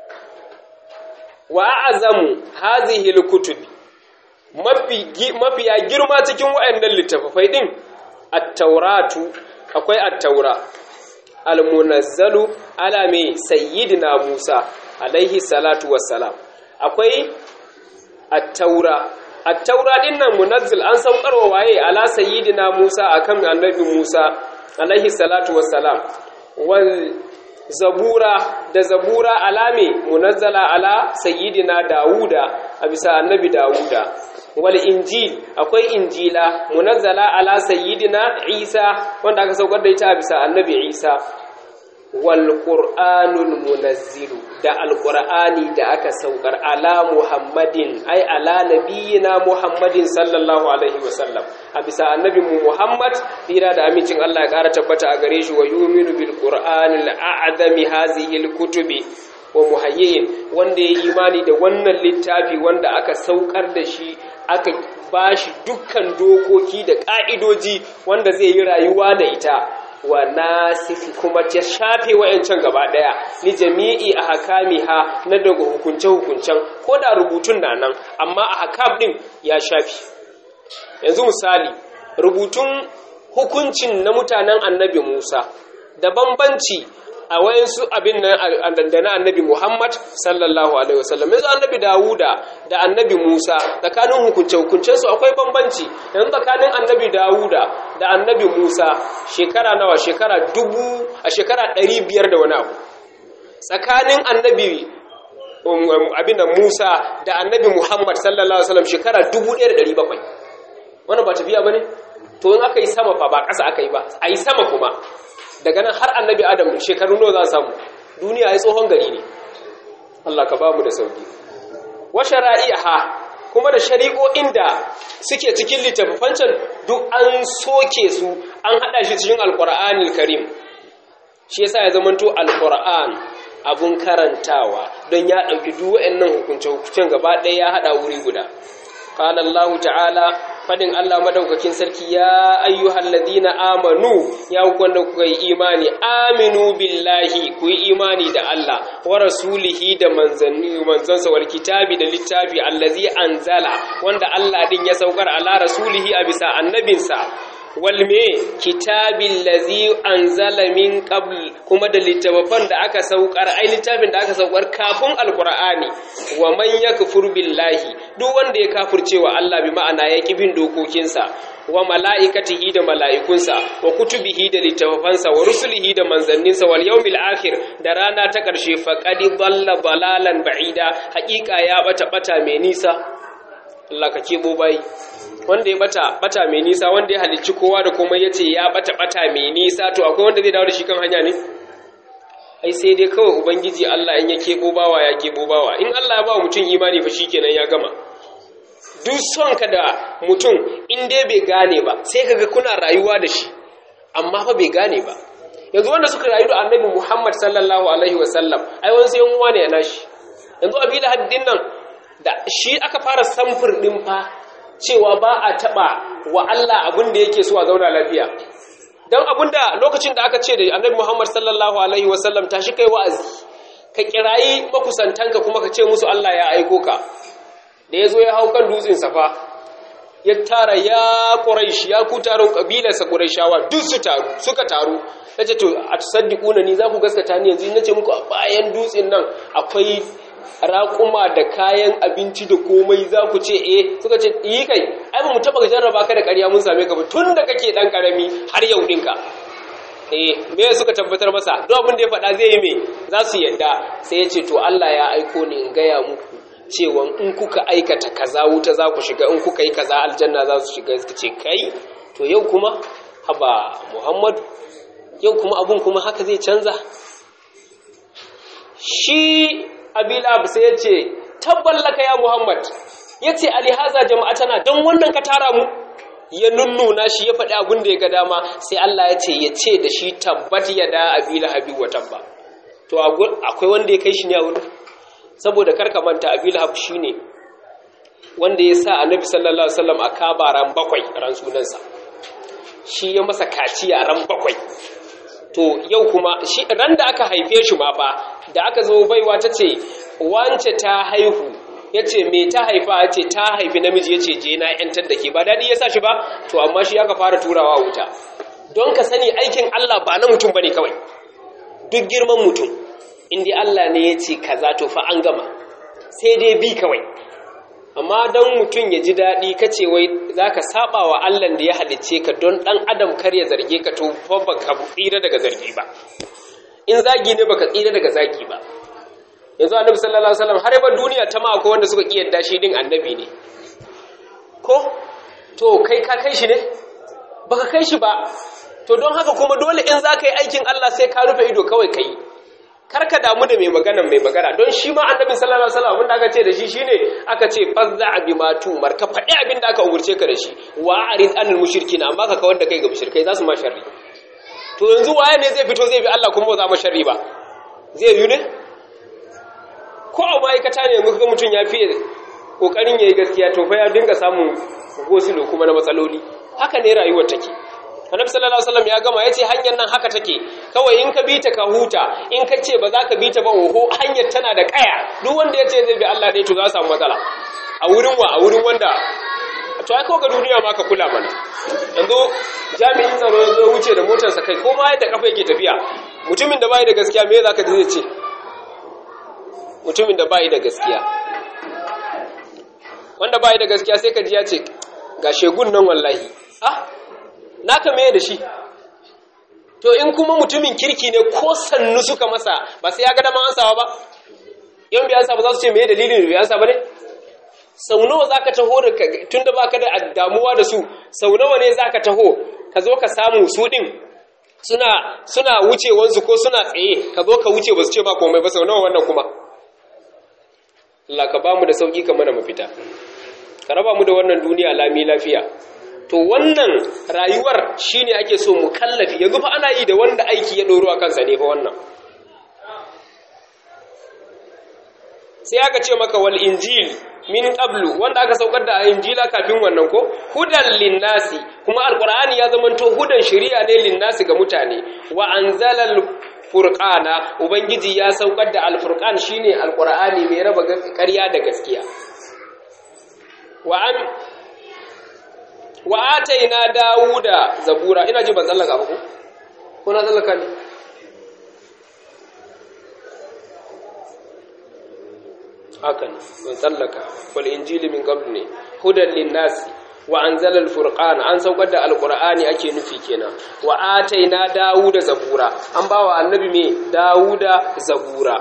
wa a'zamu hazihi alkutubi mafi mafiya girma cikin wayannan littafai din at-tauratu akwai at-taura al-munazzalu ala mai sayyidina Musa alaihi salatu wassalam akwai at-taura at-taura din nan munazzil an saukarwa waye ala sayyidina Musa akan annabi Musa alaihi salatu wassalam wal zabura da zabura alame munazzala ala sayyidina Dawuda a bisa annabi Dawuda wal injil akwai injila munazzala ala sayyidina Isa wanda aka saukar da ita a bisa annabi Isa wal qur'anul munazzilu da alqur'ani da aka saukar ala muhammadin ai ala nabiyina muhammadin sallallahu alaihi wasallam a bisa annabi mu muhammad tsira da amincin Allah ya ƙara tabbata a gare shi wa yuminu bil qur'anil a'zami hazihi al kutubi wa muhayyin wanda ya imani da wannan littafi wanda aka saukar da shi aka bashi dukkan dokoki da ka'idoji wanda zai yi rayuwa da ita wa nasifi kuma ta shafe wa'yancan gaba ɗaya ni jami'i a hakamiha na daga hukunce-hukuncen ko da rubutun na nan amma a hakam ɗin ya shafi yanzu misali rubutun hukuncin na mutanen annabi musa da bambanci a wayansu abin nan da na annabi Muhammad sallallahu alaihi wasallam yanzu annabi Dawuda da annabi Musa tsakanin hukunce hukuncen su akwai bambanci yanzu tsakanin annabi Dawuda da annabi Musa shekara nawa shekara dubu a shekara ɗari biyar da wani abu tsakanin annabi abin da Musa da annabi Muhammad sallallahu alaihi wasallam shekara dubu ɗaya da ɗari bakwai wannan ba tafiya ba ne to in aka yi sama fa ba ƙasa aka yi ba a yi sama kuma daga nan har annabi adam shekaru nawa za a samu duniya ya tsohon gari ne Allah ka ba mu da sauki wa shara'iha kuma da shari'o'in da suke cikin littafancan duk an soke su an hada shi cikin alqur'anil karim shi yasa ya zamanto alqur'an abun karantawa don ya dauki duk wayannan hukunce hukuncen gaba ɗaya ya hada wuri guda qala Allah ta'ala fadin Allah madaukakin sarki ya ayyuhal ladina amanu ya wanda kuka yi imani aminu billahi ku yi imani da Allah wa rasulihi da manzanni manzansa wal kitabi da littafi allazi anzala wanda Allah din ya saukar ala rasulihi a bisa annabinsa wal me kitabil ladzi anzala min qabl kuma da littafan da aka saukar ai littafin da aka saukar kafin alqur'ani wa man yakfur billahi duk wanda ya kafirce wa Allah bi ma'ana ya bin dokokinsa wa mala'ikatihi da mala'ikunsa wa kutubihi da littafansa wa rusulihi da manzanninsa wal yawmil akhir da rana ta ƙarshe faqad dhalla dalalan ba'ida haƙiƙa ya bata bata mai nisa Allah ka kebo bai wanda ya bata bata mai nisa wanda ya halicci kowa da komai yace ya bata bata mai nisa to akwai wanda zai dawo da shi kan hanya ne ai sai dai kawai ubangiji Allah in ya kebo bawa ya kebo bawa in Allah ya ba mutum imani fa shikenan ya gama duk son ka da mutum in dai bai gane ba sai kaga kuna rayuwa da shi amma fa bai gane ba yanzu wanda suka rayu da annabi Muhammad sallallahu alaihi wasallam ai wani sai uwa ne ya nashi yanzu abila haddin nan da shi aka fara samfur din fa cewa ba a taba wa Allah abin da yake so a zauna lafiya dan abinda lokacin da aka ce da annabi Muhammad sallallahu alaihi wasallam tashi kai wa'azi ka kirayi makusantanka kuma ka ce musu Allah ya aiko ka da ya zo ya hau kan dutsen safa ya tara ya ƙuraish ya ku taron ƙabilarsa ƙuraishawa duk su taru suka taru ya ce to a tusaddiƙuna ni za ku gaskata ni yanzu na ce muku a bayan dutsen nan akwai raƙuma da kayan abinci da komai za ku ce eh suka ce yi kai ai ba mu taɓa jarraba ka da ƙarya mun same ka ba tun da kake ɗan ƙarami har yau ɗinka eh me suka tabbatar masa duk abin da ya faɗa zai yi me za su yadda sai ya ce to Allah ya aiko ni in gaya muku cewa in kuka aikata kaza wuta za ku shiga in kuka yi kaza aljanna za su shiga suka ce kai to yau kuma haba muhammadu yau kuma abun kuma haka zai canza shi abilab sai ya ce tabballaka ya muhammad ya ce alihaza jama'atana don wannan ka tara mu ya nunnuna shi ya faɗi abin da ya ga dama sai Allah ya ce ya ce da shi tabbat ya da abila habi wa tabba to akwai wanda ya kai shi ne a wurin saboda karka manta abil hab shine wanda ya sa annabi sallallahu alaihi wasallam a kaba ran bakwai ran sunansa shi ya masa kaciya ran bakwai to yau kuma shi ran da aka haife shi ma fa da aka zo baiwa ta ce wance ta haihu ya ce me ta haifa ya ce ta haifi namiji ya ce je na yantar da ke ba daɗi ya sa shi ba to amma shi aka fara turawa wuta don ka sani aikin Allah ba na mutum ba ne kawai duk girman mutum inda Allah ne ya ce kaza to fa an gama sai dai bi kawai amma don mutum ya ji daɗi ka ce wai za ka saba wa Allah da ya halicce ka don ɗan adam kar ya zarge ka to fa ba ka tsira daga zargi ba in zagi ne baka tsira daga zagi ba yanzu annabi sallallahu alaihi wasallam har ba duniya ta ma akwai wanda suka kiyarda shi din annabi ne ko to kai ka kai shi ne baka kai shi ba to don haka kuma dole in za ka yi aikin Allah sai ka rufe ido kawai ka yi karka damu da mai magana mai magana don shi ma annabi sallallahu alaihi wasallam abinda aka ce da shi shine aka ce fazza abi matu marka faɗi abin da aka umurce ka da shi wa arid anil mushrikin amma ka kawar da kai ga mushrikai za su ma sharri to yanzu waye ne zai fito zai bi Allah kuma ba za mu sharri ba zai yi ne ko a ma'aikata ne yanzu ga mutum ya fiye kokarin yayi gaskiya to fa ya dinga samun gosilo kuma na matsaloli haka ne rayuwar take annabi sallallahu alaihi wasallam ya gama yace hanyar nan haka take kawai in ka bi ta ka huta in ka ce ba za ka bi ta ba oho hanyar tana da kaya duk wanda yace zai bi Allah dai to za samu matsala a wurin wa a wurin wanda to ai kawai ga duniya ma ka kula mana yanzu jami'in tsaro ya zo wuce da motarsa kai ko ma yadda kafa yake tafiya mutumin da bai da gaskiya me zaka ji zai ce mutumin da bai da gaskiya wanda bai da gaskiya sai ka ji ya ce ga shegun nan wallahi ah naka me da shi to in kuma mutumin kirki ne ko sannu suka masa ba sai ya ga dama ansawa ba yan biyan sa ba za su ce me dalilin biyan sa ba ne sau nawa zaka taho da tunda baka da damuwa da su sau nawa ne zaka taho ka zo ka samu su din suna suna wucewansu ko suna tsaye ka zo ka wuce ba su ce ba komai ba sau nawa wannan kuma Allah ka bamu da sauki ka mana mafita ka raba mu da wannan duniya lami lafiya to wannan rayuwar shine ake so mu kallafi yanzu fa ana yi da wanda aiki ya doro a kansa ne fa wannan sai aka ce maka wal injil min qablu wanda aka saukar da injila kafin wannan ko hudan linnasi kuma alqur'ani ya zamanto hudan shari'a ne linnasi ga mutane wa anzalal furqana ubangiji ya saukar da alfurqan shine alqur'ani mai raba ƙarya da gaskiya wa an wa ataina dawuda zabura ina ji ban tsallaka ba ko ko na tsallaka ne haka ne ban tsallaka wal injili min qabl ne hudan linnasi wa anzala al-furqan an saukar da alqur'ani ake nufi kenan wa ataina dawuda zabura an bawa annabi me dawuda zabura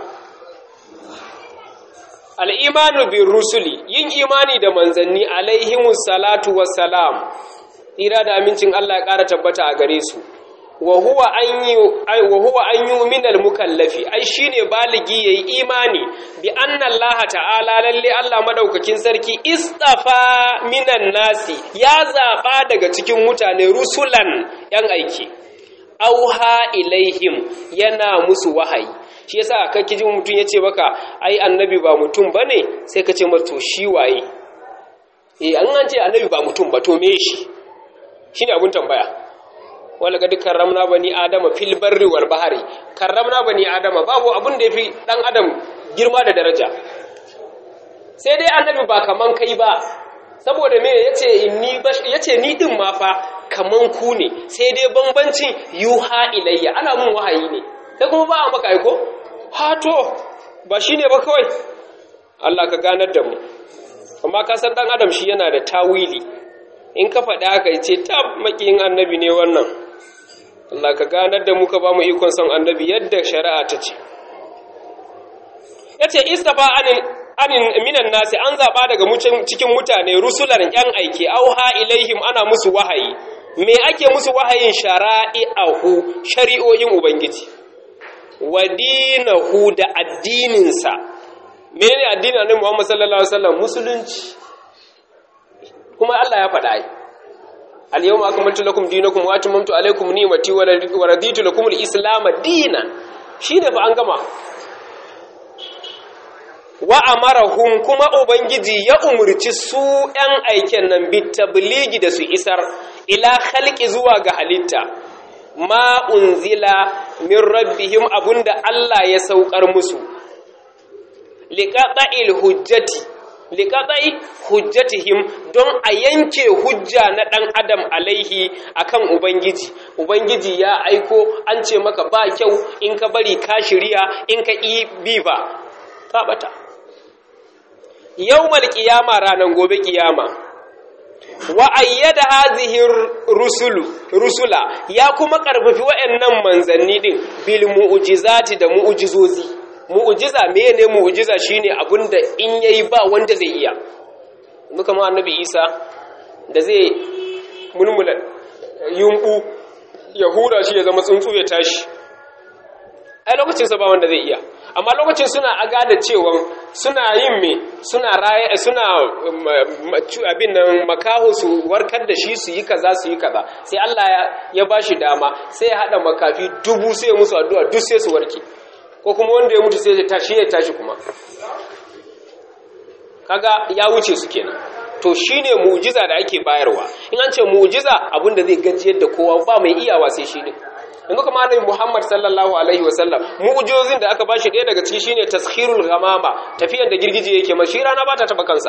al-imanu bir rusuli yin imani da manzanni alaihimus salatu wassalam ira da amincin Allah ya ƙara tabbata a gare su wa huwa an yi wa huwa an yu'mina al-mukallafi ai shine baligi yayi imani bi anna Allah ta'ala lalle Allah madaukakin sarki istafa minan nasi ya zaba daga cikin mutane rusulan yan aiki auha ilaihim yana musu wahayi shi yasa kake ji mutun yace baka ai annabi ba mutum bane sai ka ce to shi waye eh an an ce annabi ba mutum ba to me shi shine abun tambaya wala ga dukkan ramna bani adama fil barri wal bahari karramna bani adama babu abun da yafi dan adam girma da daraja sai dai annabi ba kaman kai ba saboda me yace inni yace ni din ma fa kaman ku ne sai dai bambancin yuha ilayya ana mun wahayi ne kai kuma ba a maka aiko ha to ba shine ba kawai Allah ka ganar da mu amma ka san dan adam shi yana da tawili in ka faɗi haka ce tab makiyin annabi ne wannan Allah ka ganar da muka ba mu ikon son annabi yadda shari'a ta ce yace istafa anin anin minan nasi an zaba daga cikin mutane rusulan yan aike auha ilaihim ana musu wahayi me ake musu wahayin shara'i'ahu shari'o'in ubangiji wa dinahu da addininsa menene addinin annabi Muhammad sallallahu alaihi wasallam musulunci kuma Allah ya faɗa ai al-yawma akmaltu lakum dinakum wa atmamtu alaykum ni'mati wa raditu lakum al-islam dinan shine fa an gama wa amarahum kuma ubangiji ya umurci su ɗan aiken nan bi tabligi da su isar ila khalqi zuwa ga halitta ma unzila min rabbihim abunda Allah ya saukar musu liqata'il hujjati liqata'i hujjatihim don a yanke hujja na dan adam alaihi akan ubangiji ubangiji ya aiko an ce maka ba kyau in ka bari ka shirya in ka yi bi ba ka bata yawmal qiyama ranan gobe qiyama wa ayyada hazihi rusulu rusula ya kuma karfafi wayannan manzanni din bil mu'jizati da mu'jizozi mu'jiza mene mu'jiza shine abinda in yayi ba wanda zai iya muka ma annabi Isa da zai mulmula yumbu ya hura shi ya zama tsuntsu ya tashi ai lokacin sa ba wanda zai iya amma lokacin suna aga da cewa suna yin me suna raye suna abin nan makaho su warkar da shi su yi kaza su yi kaza sai Allah ya bashi dama sai ya hada makafi dubu sai ya musu addu'a duk sai su warke ko kuma wanda ya mutu sai ya tashi ya tashi kuma kaga ya wuce su kenan to shine mu'jiza da ake bayarwa in an ce mu'jiza abinda zai gajiyar da kowa ba mai iyawa sai shi ne yanzu kuma annabi Muhammad sallallahu alaihi wasallam mu'jizozin da aka bashi ɗaya daga ciki shine taskhirul ghamama tafiyan da girgije yake mashi rana ba ta taba kansa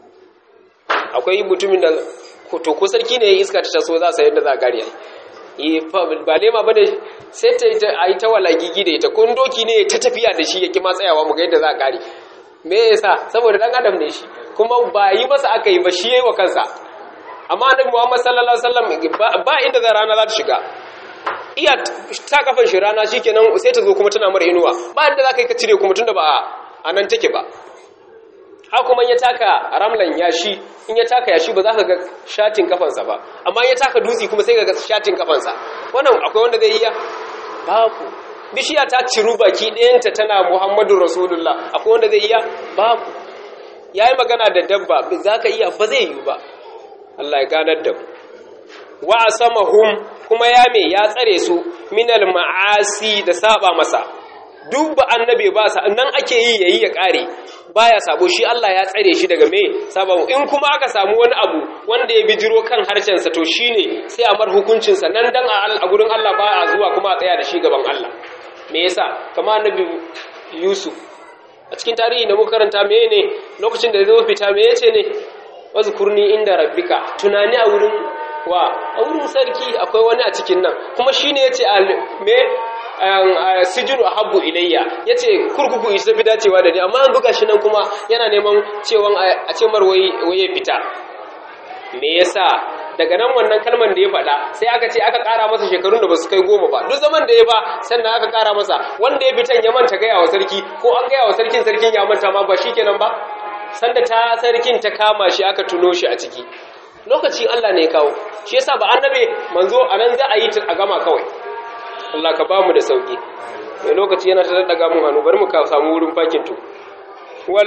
akwai mutumin da to ko sarki ne iska ta taso za sa yadda za a gari yi ba lema ba ne sai ta yi ta walagigi da ita kun doki ne ta tafiya da shi ya kima tsayawa mu ga yadda za a gari me yasa saboda dan adam ne shi kuma ba yi masa aka yi ba shi yayi wa kansa amma annabi Muhammad sallallahu alaihi wasallam ba inda za rana za ta shiga iya ta kafan shi rana shikenan sai ta zo kuma tana mara inuwa ba inda za ka yi ka cire kuma tunda ba a nan take ba haka kuma ya taka ramlan yashi in ya taka yashi ba za ka ga shatin kafansa ba amma ya taka dutse kuma sai ka ga shatin kafansa wannan akwai wanda zai iya babu bishiya ta ciru baki ɗayanta tana muhammadu rasulullah akwai wanda zai iya babu ya yi magana da dabba za ka iya ba zai yi ba Allah ya ganar da mu wa asamahum kuma ya me ya tsare su minal ma'asi da saba masa duk ba annabi ba sa nan ake yi yayi ya kare baya sabo shi Allah ya tsare shi daga me sabo in kuma aka samu wani abu wanda ya bijiro kan harshen sa to shine sai a mar hukuncin sa nan dan a gurin Allah ba a zuwa kuma a tsaya da shi gaban Allah me yasa kamar annabi Yusuf a cikin tarihi da muka karanta mene lokacin da zai fita me yace ne wazkurni inda rabbika tunani a wurin wa a wurin sarki akwai wani a cikin nan kuma shine yace me sijinu ahabbu ilayya yace kurkuku isa fi dacewa da ni amma an buga shi nan kuma yana neman cewan a ce mar waye fita me yasa daga nan wannan kalman da ya faɗa sai aka ce aka ƙara masa shekarun da basu kai goma ba duk zaman da ya ba sannan aka ƙara masa wanda ya fitan ya manta gaya wa sarki ko an gaya wa sarkin sarkin ya manta ma ba shikenan ba sanda ta sarkin ta kama shi aka tuno shi a ciki lokacin Allah ne ya kawo shi yasa ba annabe manzo anan za a yi a gama kawai Allah ka ba mu da sauki mai lokaci yana ta daga mun hannu bari mu ka samu wurin fakin to wal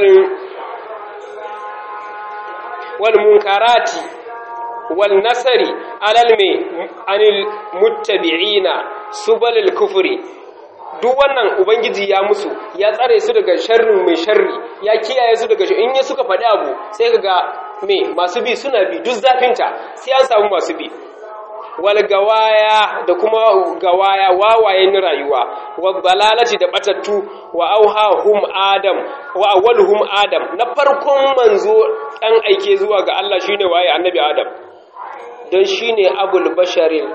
wal munkarati wal nasari alal me anil muttabi'ina subalil kufri duk wannan ubangiji ya musu ya tsare su daga sharrin mai sharri ya kiyaye su daga in ya suka faɗi abu sai kaga me masu bi suna bi duk zafinta sai an samu masu bi wal gawaya da kuma gawaya wawayen rayuwa wa dalalati da batattu wa auhahum adam wa awwaluhum adam na farkon manzo dan aike zuwa ga Allah shine waye annabi adam dan shine abul basharil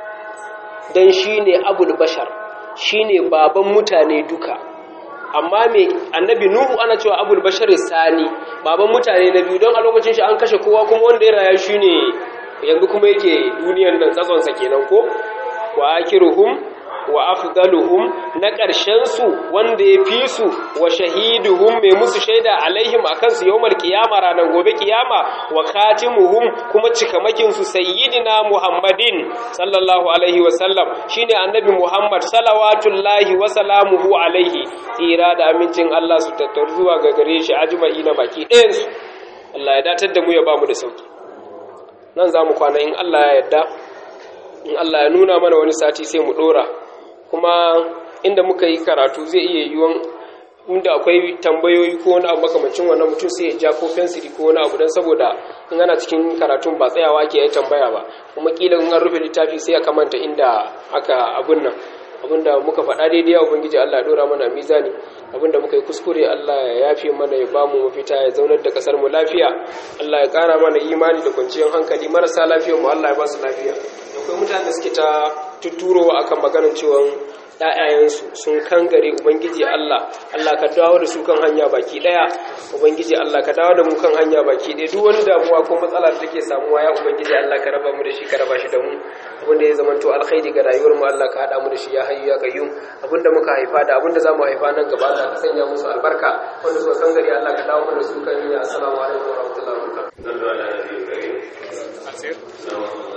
dan shine abul bashar shine baban mutane duka amma me annabi nuhu ana cewa abul bashar sani baban mutane na biyu don a lokacin shi an kashe kowa kuma wanda ya raya shine yanzu kuma yake duniyan nan tsatsonsa kenan ko wa akiruhum wa afdaluhum na ƙarshen su wanda ya fi su wa shahiduhum mai musu shaida alaihim akan su yawmal qiyama ranar gobe kiyama wa khatimuhum kuma cikamakin su sayyidina muhammadin sallallahu alaihi wa sallam shine annabi muhammad salawatullahi wa salamuhu alaihi tsira da amincin Allah su tattaru zuwa ga gare shi ajma'ina baki ɗayan su Allah ya datar da mu ya bamu da sauki nan za mu kwana in Allah ya yadda in Allah ya nuna mana wani sati sai mu dora kuma inda muka yi karatu zai iya yiwuwan inda akwai tambayoyi ko wani abu makamancin wannan mutum sai ya ja ko fensiri ko wani abu don saboda in ana cikin karatun ba tsayawa ke yi tambaya ba kuma kila in an rufe littafi sai aka manta inda aka abun nan abinda muka faɗa daidai ya ubangiji Allah ya dora mana mizani abinda muka yi kuskure Allah ya yafe mana ya bamu mafita ya zaunar da kasar mu lafiya Allah ya ƙara mana imani da kwanciyar hankali marasa lafiyar mu Allah ya ba su lafiya akwai mutane da suke ta tuturowa akan maganar cewa ‘ya'yayensu sun kangare Ubangiji Allah, Allah ka dawo da su kan hanya baki ɗaya, Ubangiji Allah ka dawo da mu kan hanya baki ɗaya, duk wani damuwa ko matsala da take samuwa ya Ubangiji Allah ka raba mu da shi ka raba shi da mu, abinda ya zama to alkhairi ga rayuwar mu Allah ka haɗa mu da shi ya hayyu ya qayyum, abinda muka haifa da abinda za mu haifa nan gaba Allah ka sanya musu albarka, wanda suka kangare Allah ka dawo mu da su kan hanya, assalamu alaikum wa rahmatullahi wa barakatuh.